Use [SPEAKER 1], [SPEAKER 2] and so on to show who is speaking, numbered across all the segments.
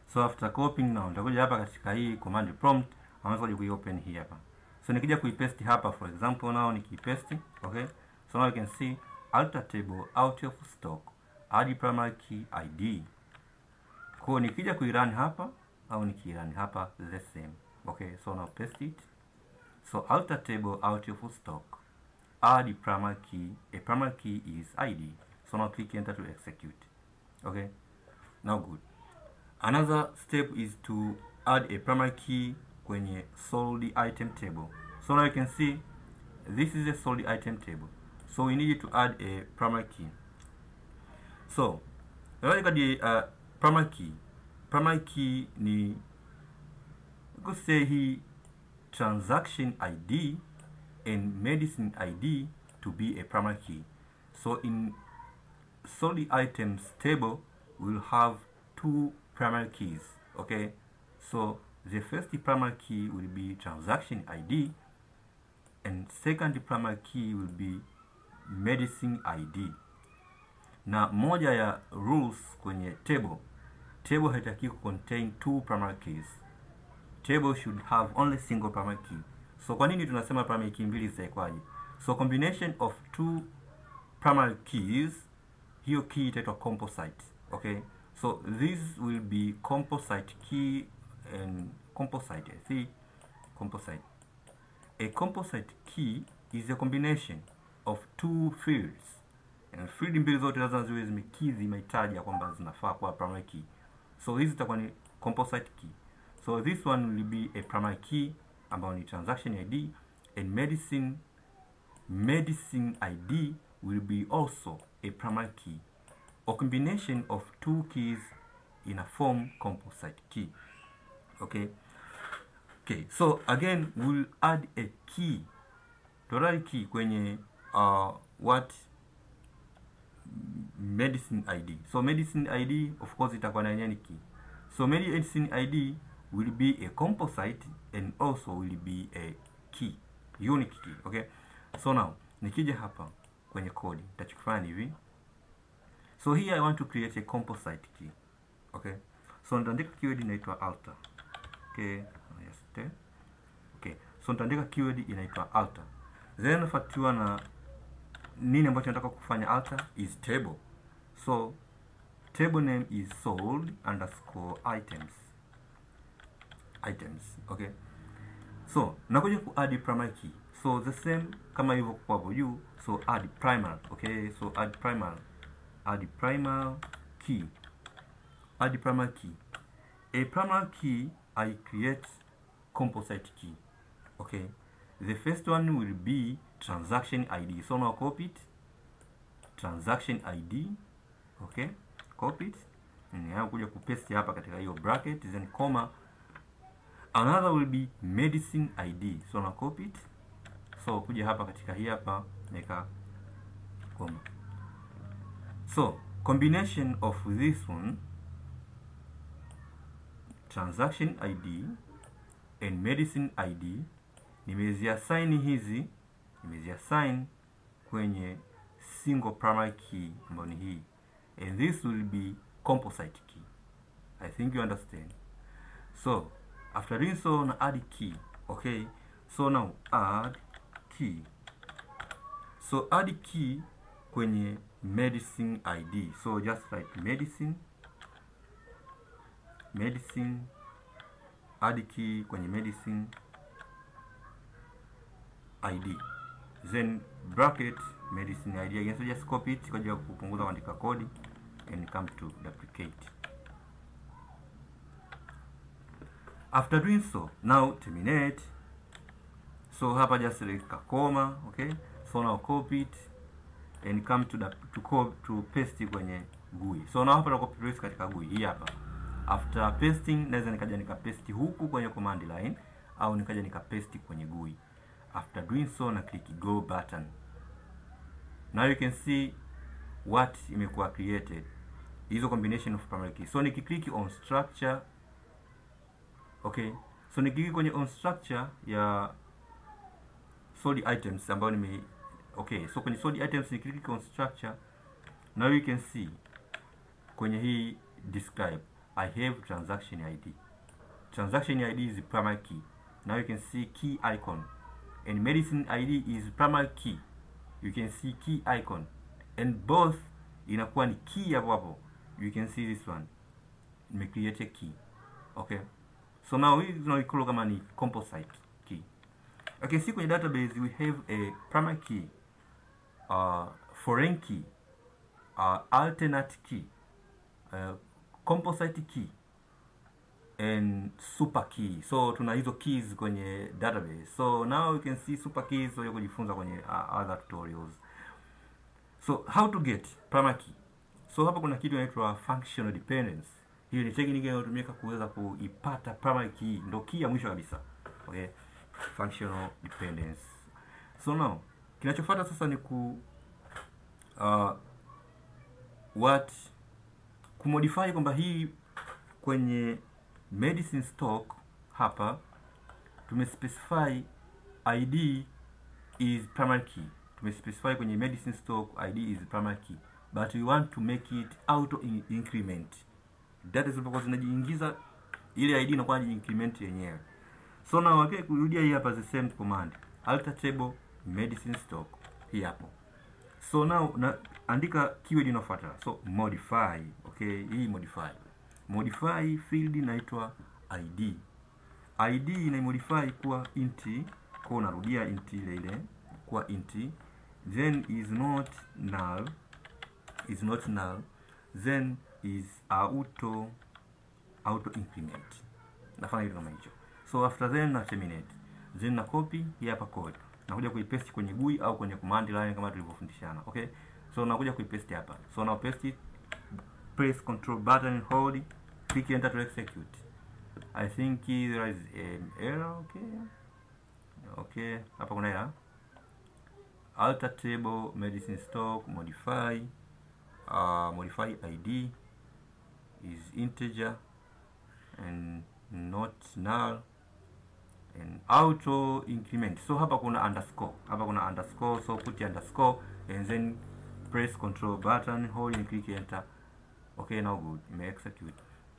[SPEAKER 1] so after copying now nitakuja hapa katika hii command prompt unaweza kuja kuiopen hii hapa so nikija kuipaste hapa for example now nikipaste okay so now you can see alter table out of stock add primary key id kwa nikija kuirun hapa au nikirun hapa the same okay so now paste it so alter table out of stock add primary key a primary key is id so now click enter to execute okay now good another step is to add a primary key kwenye sold item table so now you can see this is a sold item table so we need to add a primary key so katika uh, primary key primary key ni let's say hii transaction id and medicine id to be a primary key so in sold items table we'll have two primary keys okay so the first primary key will be transaction id and second primary key will be medicine id na moja ya rules kwenye table table haitaki contain two primary keys table should have only single primary key so kwa nini tunasema primary key mbili zitaekwaje so combination of two primary keys hiyo key itaitwa composite okay so this will be composite key and composite I see composite a composite key is a combination of two fields and field mbili zote lazima ziwe zimekidhi mahitaji ya kwamba zinafaa kuwa primary key so hizi zitakuwa ni composite key so this one will be a primary key ambayo ni transaction id and medicine medicine id will be also a primary key a combination of two keys in a form composite key okay okay so again we'll add a key total key kwenye uh, what medicine id so medicine id of course itakuwa na yenyewe ni key so medicine id will be a composite and also will be a key unique key okay so now nikija hapa kwenye code nitachokifanya ni hivi so here i want to create a composite key okay so nitaandika keyword inaitwa alter okay yes te. okay so nitaandika keyword inaitwa alter then nafuatiwa na nini ambacho nataka kufanya alter is table so table name is sold underscore items items okay so nakuja ku add primary key so the same kama hivyo kwa hapo juu so add primary okay so add primary add primary key add primary key a primary key i create composite key okay the first one will be transaction id so now copy it transaction id okay copy it na kuja kupaste hapa katika hiyo bracket then comma another will be medicine id so na copy it so kuja hapa katika hii hapa nika comma so combination of this one transaction id and medicine id nimeziassign hizi nimeziassign kwenye single primary key ambayo ni hii and this will be composite key i think you understand so after doing so na add key okay so now add key so add key kwenye medicine id so just write medicine medicine add key kwenye medicine id then bracket medicine id again so just copy it kwa ajili ya kupunguza kuandika kodi and come to duplicate after doing so now terminate so hapa just select koma okay so now copy it and come to the, to, copy, to paste kwenye GUI so now hapa na copy paste katika GUI hii hapa after pasting naweza nikaja nikapaste huku kwenye command line au nikaja nikapaste kwenye GUI after doing so na click go button now you can see what imekuwa created hizo combination of primary key so nikiclick on structure okay so nikiclick kwenye on structure ya solid items ambayo nime okay so kwenye solid items nikiclick on structure now you can see kwenye hii describe I have transaction ID. Transaction ID is the primary key. Now you can see key icon. And medicine ID is primary key. You can see key icon. And both inakuwa ni key hapo hapo. You can see this one. Nimecreate a key. Okay. So now hii tunaikolo kama ni composite key. Okay, see kwenye database we have a primary key, uh, foreign key, uh, alternate key, uh, composite key and super key. So tuna hizo keys kwenye database. So now you can see super keys so kujifunza kwenye uh, other tutorials. So how to get primary key. So hapa kuna kitu inaitwa functional dependence. Hiyo ni technique inayotumika kuweza kuipata primary key, ndo key ya mwisho kabisa. Okay? Functional dependence. So now kinachofuata sasa ni ku uh, what kumodify kwamba hii kwenye medicine stock hapa tumespecify id is primary key tumespecify kwenye medicine stock id is primary key but we want to make it auto in increment data zilipokuwa zinajiingiza ile id inakuwa increment yenyewe so now okay, kurudia hii hapa the same command alter table medicine stock hii hapo so now na andika keyword inayofuata so modify okay hii modify modify field inaitwa id id inaimodify kuwa int kwa unarudia int ile ile kuwa int then is not null is not null then is auto auto increment nafanya kitu kama hicho so after then na terminate then na copy hii hapa code nakuja kuipaste kwenye GUI au kwenye command line kama tulivyofundishana okay so nakuja kuipaste hapa so na paste it press control button and hold click enter to execute i think there is an error okay okay hapa kuna error alter table medicine stock modify uh, modify id is integer and not null and auto increment so hapa kuna underscore hapa kuna underscore so put underscore and then press control button hold and click enter okay now good ime execute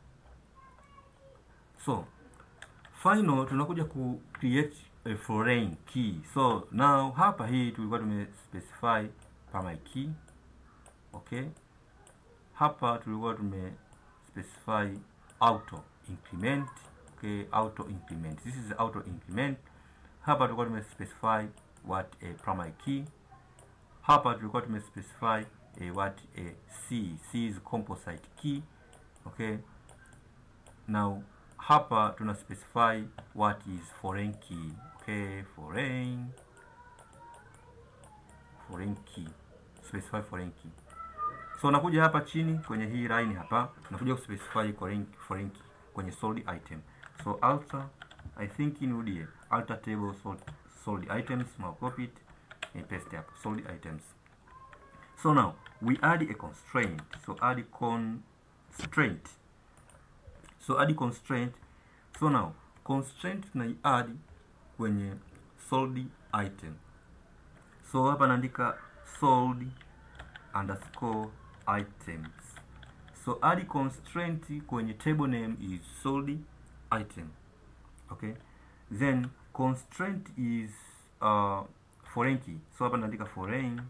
[SPEAKER 1] so final tunakuja ku create a foreign key so now hapa hii tulikuwa tume specify primary key okay hapa tulikuwa tume specify auto increment okay auto increment this is auto increment hapa tulikuwa tume specify what a primary key hapa tulikuwa tume specify a what a c c is composite key okay now hapa tuna specify what is foreign key okay foreign foreign key specify foreign key so nakuja hapa chini kwenye hii line hapa nakuja kuspecify foreign, foreign key kwenye sold item so alter i think inirudie alter table sold, sold items now copy it and paste hapo sold items so now we add a constraint so add constraint so add constraint so now constraint tunai add kwenye sold item so hapa naandika sold underscore items so add constraint kwenye table name is sold item okay then constraint is uh, foreign key so hapa naandika foreign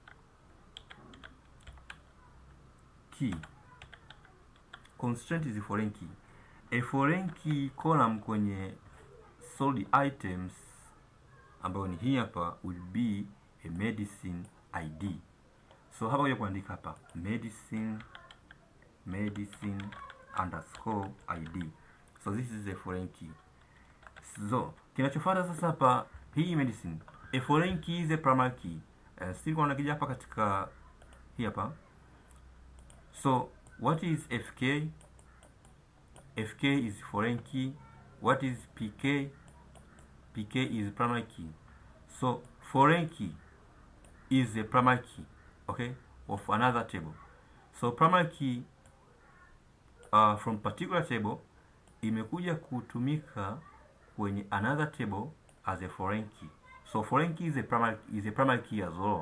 [SPEAKER 1] key constraint is a foreign key a foreign key column kwenye sold items ambayo ni hii hapa will be a medicine id so hapa kuja kuandika hapa medicine medicine underscore id so this is a foreign key so kinachofuata sasa hapa hii medicine a foreign key is a primary key uh, still kuna kija hapa katika hii hapa so what is fk fk is foreign key what is pk pk is primary key so foreign key is a primary key okay of another table so primary key uh, from particular table imekuja kutumika kwenye another table as a foreign key so foreign key is a primary is a primary key as well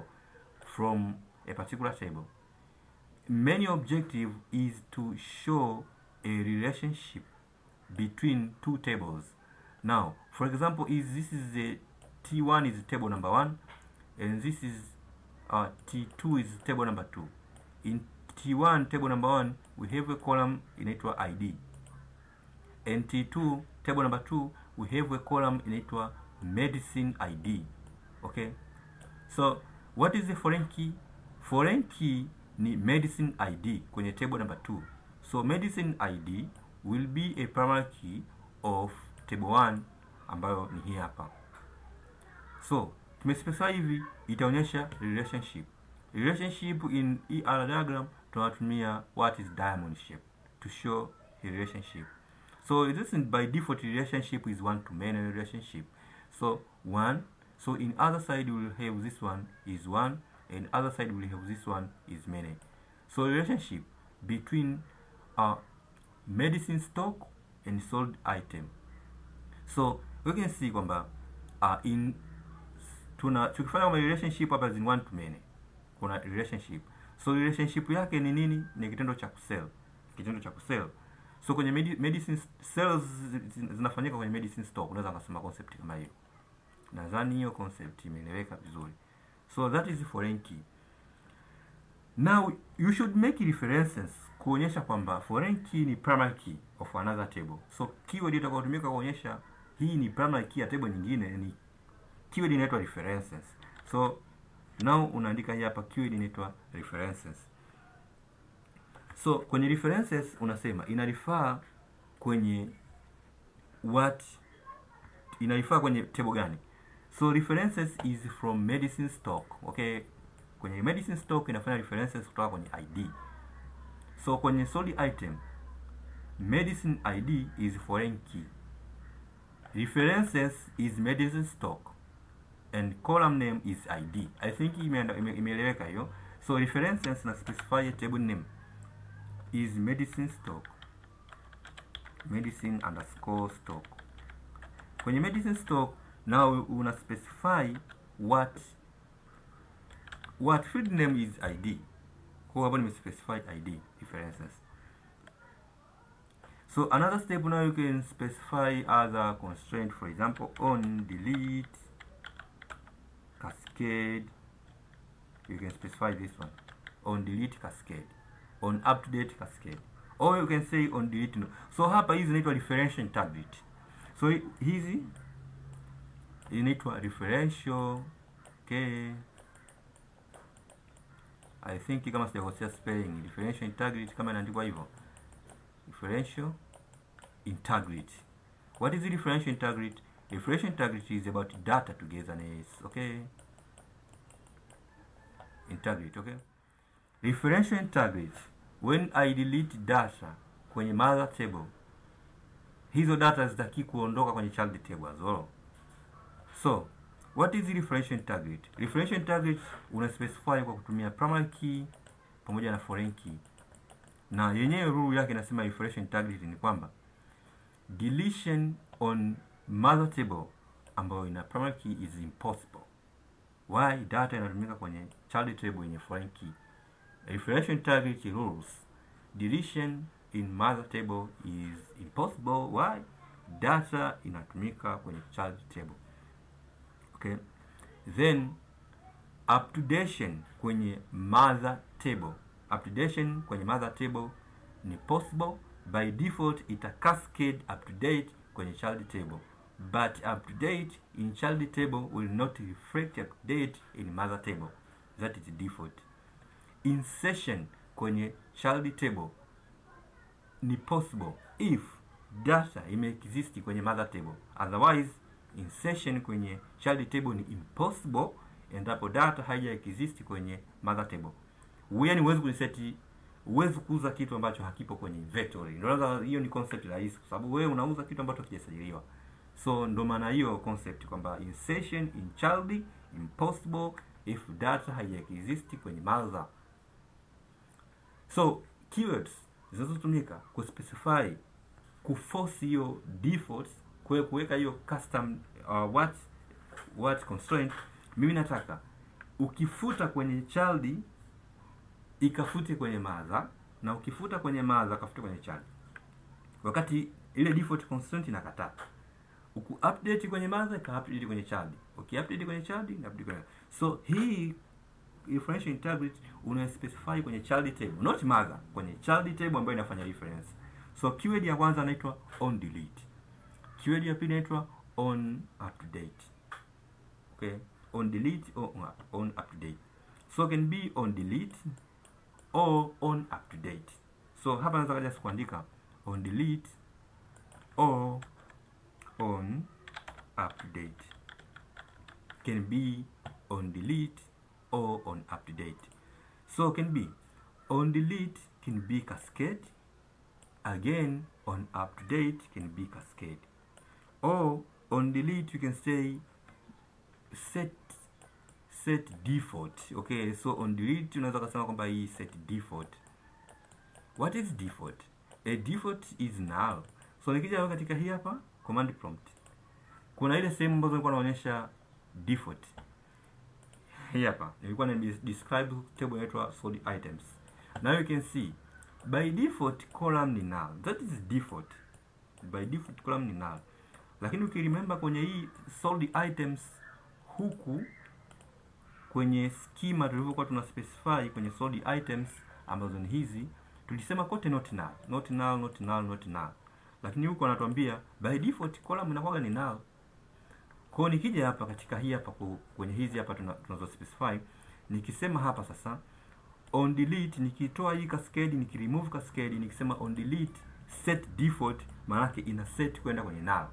[SPEAKER 1] from a particular table main objective is to show a relationship between two tables now for example is this is the t1 is table number one and this is uh, t2 is table number two in t1 table number one we have a column inaitwa id and t2 table number two we have a column inaitwa medicine id okay so what is the foreign key foreign key ni medicine id kwenye table number 2 so medicine id will be a primary key of table 1 ambayo ni hii hapa so tumespecify hivi itaonyesha relationship relationship in ER diagram tunatumia what is diamond shape to show a relationship so this is by default relationship is one to many relationship so one so in other side we will have this one is one and other side we will have this one is many so relationship between uh, medicine stock and sold item so we can see kwamba uh, in tuna tukifanya kwamba relationship hapa is in one to many kuna relationship so relationship yake ni nini ni kitendo cha kusell kitendo cha kusell so kwenye medi medicine sales zinafanyika kwenye medicine stock unaweza kusema concept kama hiyo nadhani hiyo concept imeeleweka vizuri so that is foreign key now you should make references kuonyesha kwamba foreign key ni primary key of another table so keyword itakayotumika kuonyesha hii ni primary key ya table nyingine ni keyword inaitwa references so now unaandika hii hapa keyword inaitwa references so kwenye references unasema inarifaa kwenye what inarifaa kwenye table gani so references is from medicine stock okay kwenye medicine stock inafanya references kutoka kwenye id so kwenye sold item medicine id is foreign key references is medicine stock and column name is id i think imeeleweka ime, ime hiyo so references na specify table name is medicine stock medicine underscore stock kwenye medicine stock now una specify what what field name is id kwa hapo nimespecify id references so another step now you can specify other constraint for example on delete cascade you can specify this one on delete cascade on up to date cascade or you can say on delete no. so hapa hizi zinaitwa referential integrity so hizi inaitwa referential okay i think kama sijakosea spelling referential integrity kama inaandikwa hivyo referential integrity what is referential integrity referential integrity is about data togetherness okay integrity okay referential integrity when i delete data kwenye mother table hizo data zitaki kuondoka kwenye child table as well so what is referential integrity referential integrity una specify kwa kutumia primary key pamoja na foreign key na yenyewe rule yake inasema referential integrity ni kwamba deletion on mother table ambayo ina primary key is impossible why data inatumika kwenye child table yenye foreign key referential integrity rules deletion in mother table is impossible why data inatumika kwenye child table okay then updation kwenye mother table updation kwenye mother table ni possible by default ita cascade update kwenye child table but update in child table will not reflect update in mother table that is default insertion kwenye child table ni possible if data imeexist kwenye mother table otherwise insertion kwenye child table ni impossible endapo data haija exist kwenye mother table yani huwezi kuliseti huwezi kuuza kitu ambacho hakipo kwenye inventory ndio hiyo ni concept rahisi kwa sababu wewe unauza kitu ambacho hakijasajiliwa so ndo maana hiyo concept kwamba insertion in child impossible if data haija exist kwenye mother so keywords zinazotumika kuspecify kuforce hiyo defaults kwe kuweka hiyo custom uh, what what constraint mimi nataka ukifuta kwenye child ikafute kwenye mother na ukifuta kwenye mother kafute kwenye child wakati ile default constraint inakataa uku update kwenye mother ka update kwenye child uki update kwenye child na update kwenye so hii referential integrity una specify kwenye child table not mother kwenye child table ambayo inafanya reference so keyword ya kwanza inaitwa on delete keyword ya pili inaitwa on update okay on delete or on update so can be on delete or on update so hapa naweza kaja kuandika on delete or on update can be on delete or on update so can be on delete can be cascade again on update can be cascade or on delete you can say set set default okay so on delete unaweza kusema kwamba hii set default what is default a default is null so nikija katika hii hapa command prompt kuna ile sehemu ambazo nilikuwa naonyesha default hii hapa nilikuwa na describe table inaitwa sorted items now you can see by default column ni null that is default by default column ni null lakini ukiremember kwenye hii sorted items huku kwenye schema tulivyokuwa tuna specify kwenye sorted items ambazo ni hizi tulisema kote not null not null not null not null lakini huko anatuambia by default column inakuwa ni null kwa nikija hapa katika hii hapa kwenye hizi hapa tunazo specify nikisema hapa sasa on delete nikitoa hii cascade nikiremove cascade nikisema on delete set default maana yake ina set kwenda kwenye null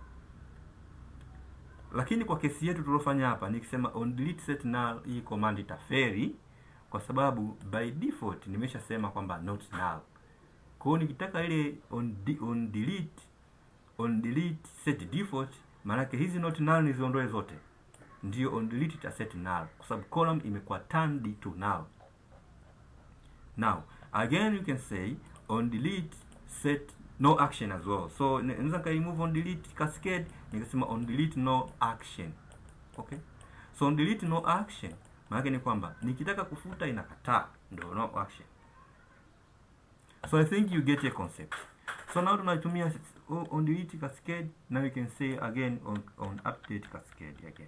[SPEAKER 1] lakini kwa kesi yetu tuliofanya hapa nikisema on delete set null hii command itaferi kwa sababu by default nimeshasema kwamba not null kwa hiyo nikitaka ile on, de, on delete on delete set default maanake hizi not null niziondoe zote ndio on delete ita set null kwa sababu column imekuwa turned to null now again you can say on delete set no action as well so naweza ka remove on delete cascade nikasema on delete no action okay so on delete no action maana ni kwamba nikitaka kufuta inakataa ndio no action so i think you get a concept so now tunatumia on delete cascade now you can say again on, on update cascade again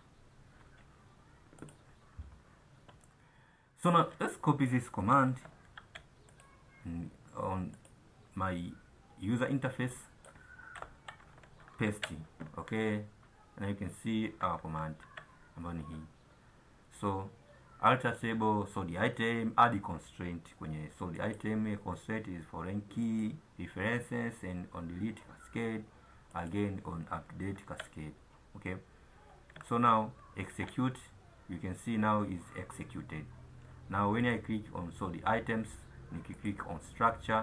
[SPEAKER 1] so now let's copy this command on my user interface paste okay and you can see our command ambayo ni hii so alter table sorted item add constraint kwenye sorted item constraint is foreign key references and on delete cascade again on update cascade okay so now execute you can see now is executed now when i click on sorted items you click on structure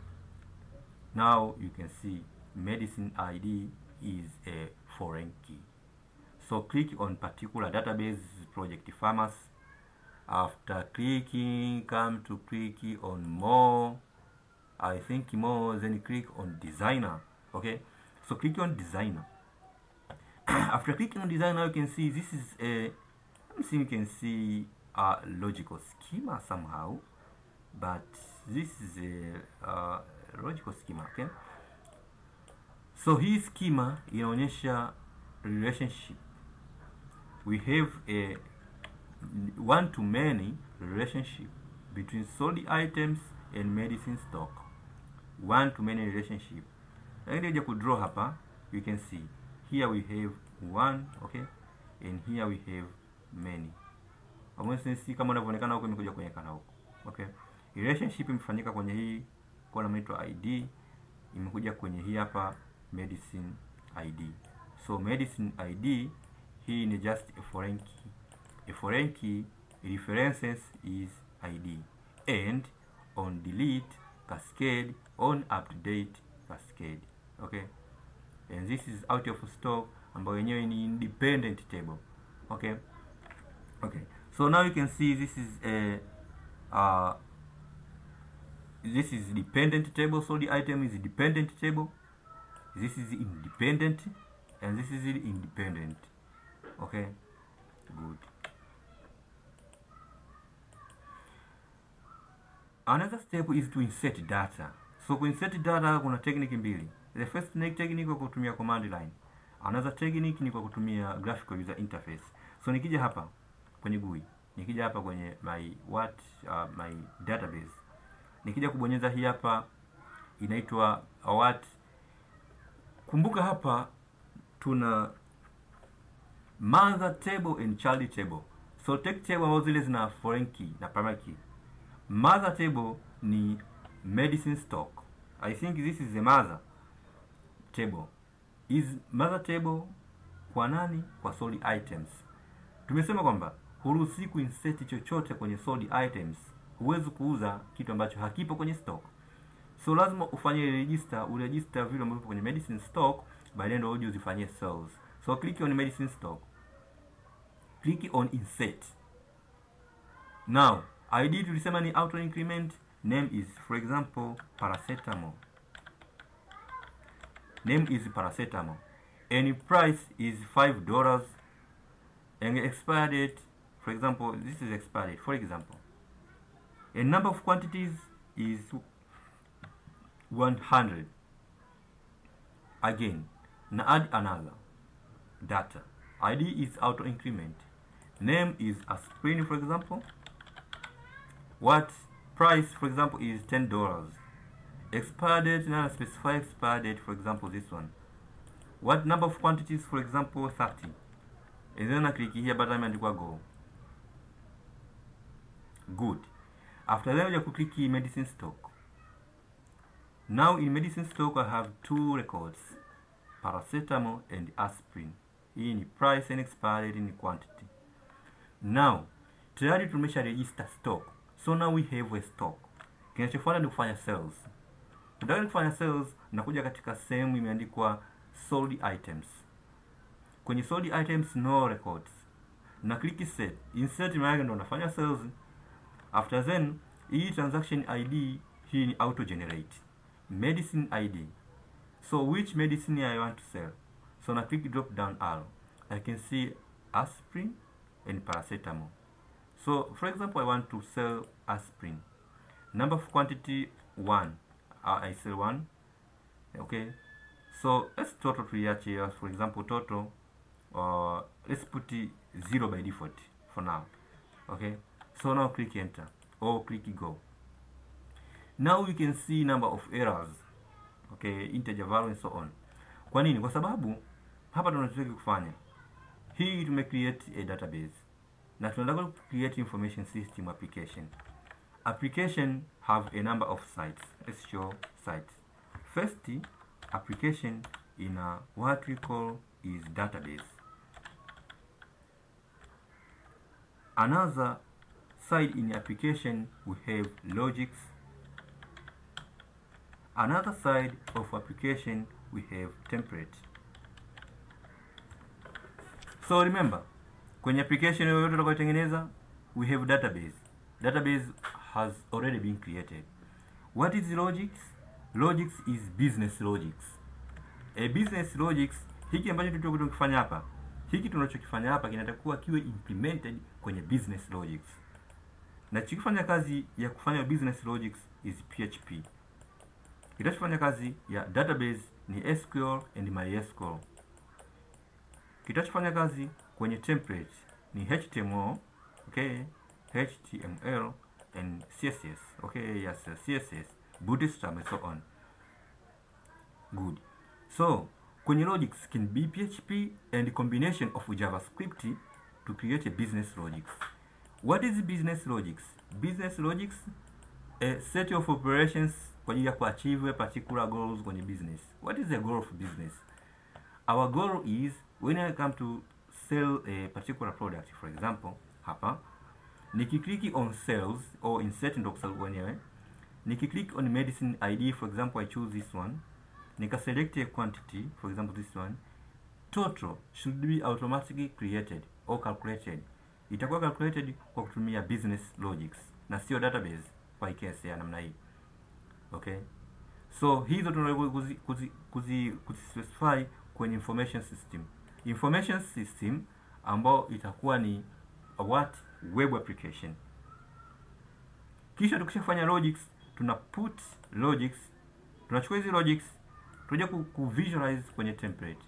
[SPEAKER 1] now you can see medicine id is a foreign key so click on particular database project farmers after clicking come to click on more i think more then click on designer okay so click on designer after clicking on designer you can see this is a let me see you can see a logical schema somehow but this is a uh, logical schema okay so hii schema inaonyesha relationship we have a one to many relationship between sold items and medicine stock one to many relationship lakini kuja kudraw hapa you can see here we have one okay and here we have many amwesi kama unavyoonekana huko imekuja kuonekana huko okay relationship imefanyika kwenye hii column inaitwa id imekuja kwenye hii hapa medicine id so medicine id hii ni just a foreign key a foreign key references is id and on delete cascade on update cascade okay and this is out of stock ambayo yenyewe ni independent table okay okay so now you can see this is a uh, this is dependent table so the item is dependent table this is independent and this is independent okay good another step is to insert data so kuinsert data kuna technique mbili the first technique kwa kutumia command line another technique ni kwa kutumia graphical user interface so nikija hapa kwenye GUI nikija hapa kwenye my what uh, my database nikija kubonyeza hii hapa inaitwa what kumbuka hapa tuna mother table and child table so take table ambazo zile zina foreign key na primary key mother table ni medicine stock i think this is the mother table is mother table kwa nani kwa sold items tumesema kwamba huruhusi kuinsert chochote kwenye sold items huwezi kuuza kitu ambacho hakipo kwenye stock so lazima ufanye register uregister vile ambavyo kwenye medicine stock baadaye ndio uje uzifanyie sales so click on medicine stock click on insert now id tulisema ni auto increment name is for example paracetamol name is paracetamol and price is five dollars and expire date for example this is expired date for example a number of quantities is 100 again now add another data id is auto increment name is aspirin for example what price for example is ten dollars expire date now specify expire date for example this one what number of quantities for example 30 and then I click here button imeandikwa go good after that you click medicine stock now in medicine stock I have two records paracetamol and aspirin hii ni price and expiry date ni quantity now tayari tumesha register stock so now we have a stock kinachofuata ni kufanya sales nataka kufanya sales nakuja katika sehemu imeandikwa sold items kwenye sold items no records na click set insert maana yake ndo nafanya sales after then hii transaction id hii ni auto generate medicine id so which medicine i want to sell so na click drop down arrow i can see aspirin and paracetamol so for example i want to sell aspirin number of quantity one uh, i sell one okay so let's total tuiache here for example total uh, let's put it zero by default for now okay so now click enter or click go now we can see number of errors okay integer value and so on kwa nini kwa sababu hapa tunachotaka kufanya hii tume create a database na tunataka ku create information system application application have a number of sites let's show sites first application in a what we call is database another side in the application we have logics another side of application we have template so remember kwenye application yoyote tutakayotengeneza we have database database has already been created what is logics logics is business logics a business logics hiki ambacho tutakuwa tunakifanya hapa hiki tunachokifanya hapa kinatakiwa kiwe implemented kwenye business logics na chikifanya kazi ya kufanya business logics is php kitachofanya kazi ya database ni sql and mysql kitachofanya kazi kwenye template ni html okay html and css okay yes css bootstrap and so on good so kwenye logics can be php and combination of javascript to create a business logics what is business logics business logics a set of operations kwa ajili ya kuachieve a particular goals kwenye business what is the goal of business our goal is when i come to sell a particular product for example hapa nikiclick on sales or insert ndo kusal wenyewe nikiclick on medicine id for example i choose this one nikaselect a quantity for example this one total should be automatically created or calculated itakuwa calculated kwa kutumia business logics na sio database kwa case ya namna hii okay so hizo tunaweza kuzi, kuzi, kuzi, kuzi specify kwenye information system information system ambao itakuwa ni a what web application kisha tukishafanya logics tuna put logics tunachukua hizi logics tunaja ku, ku visualize kwenye template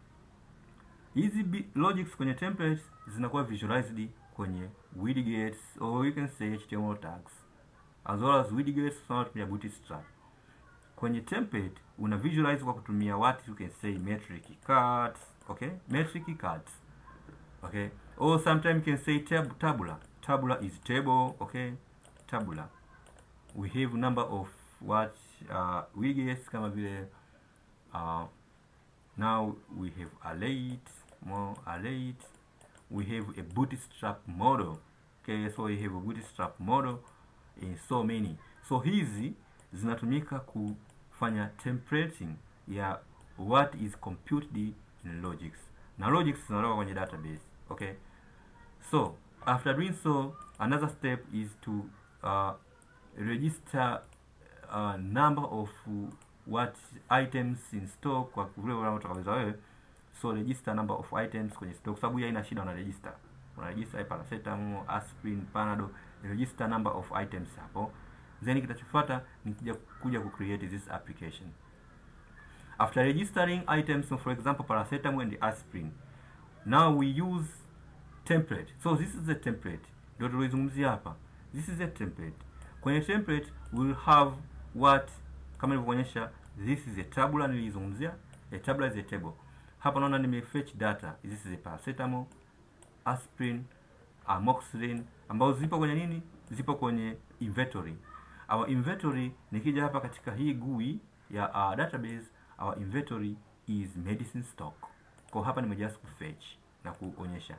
[SPEAKER 1] hizi bi- logics kwenye templates zinakuwa visualized kwenye widgets or you can say html tags as well as widgets tunatumia bootstrap kwenye template una visualize kwa kutumia what you can say metric cards okay metric cards okay or sometimes you can say tab tabular tabular is table okay tabular we have number of what uh, widgets kama vile uh, now we have arrayed more arrayed we have a bootstrap model okay so we have a bootstrap model in so many so hizi zinatumika kufanya templating ya what is computed in logics na logics zinatoka kwenye database okay so after doing so another step is to uh, register uh, number of uh, what items in stock kwa vile unavyotakaweza wewe so register number of items kwenye stock sababu hii haina shida una register una register paracetamol aspirin panado register number of items hapo then kitachofuata ni kuja kuja ku create this application after registering items for example paracetamol and aspirin now we use template so this is the template ndio tulizungumzia hapa this is a template kwenye template we will have what kama nilivyoonyesha this is a tabular nilizungumzia a tabular is a table hapa naona nimefetch data this is a paracetamol aspirin amoxicillin ambazo zipo kwenye nini zipo kwenye inventory our inventory nikija hapa katika hii GUI ya uh, database our inventory is medicine stock kwa hapa nime just kufetch na kuonyesha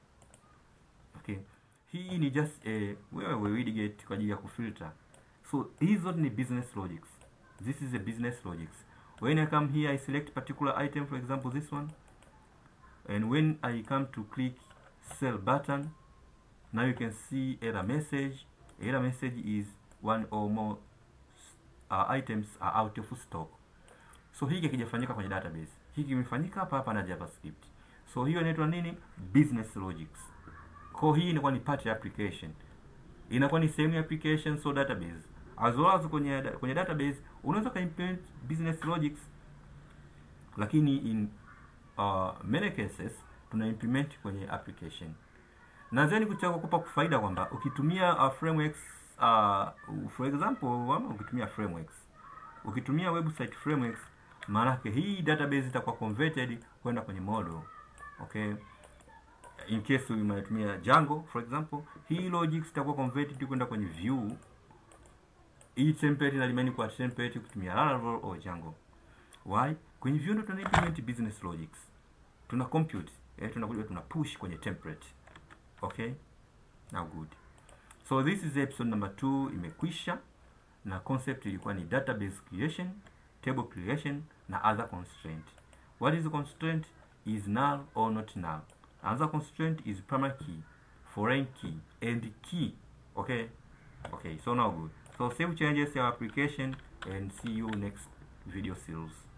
[SPEAKER 1] okay hii ni just a wewe widget kwa ajili ya kufilter so hizi zote ni business logics this is a business logics when i come here i select particular item for example this one and when i come to click sell button now you can see error message error message is one or more uh, items are out of stock so hiki hakijafanyika kwenye database hiki kimefanyika hapa hapa na javascript so hiyo inaitwa nini business logics kwa hii inakuwa ni part ya application inakuwa ni sehemu ya application so database as well as kwenye kwenye database unaweza ka implement business logics lakini in uh, many cases tuna implement kwenye application na then kuchagua kupa faida kwamba ukitumia uh, frameworks uh, for example ama ukitumia frameworks ukitumia website frameworks maanake hii database itakuwa converted kwenda kwenye model okay in case unatumia Django for example hii logics itakuwa converted kwenda kwenye view hii template na remain kwa template kutumia Laravel au Django why kwenye view ndo tuna implement business logics tuna compute eh, tunakuja tuna push kwenye template okay now good so this is episode number 2 imekwisha na concept ilikuwa ni database creation table creation na other constraint what is the constraint is null or not null another constraint is primary key foreign key and key okay okay so now good so save changes your application and see you next video series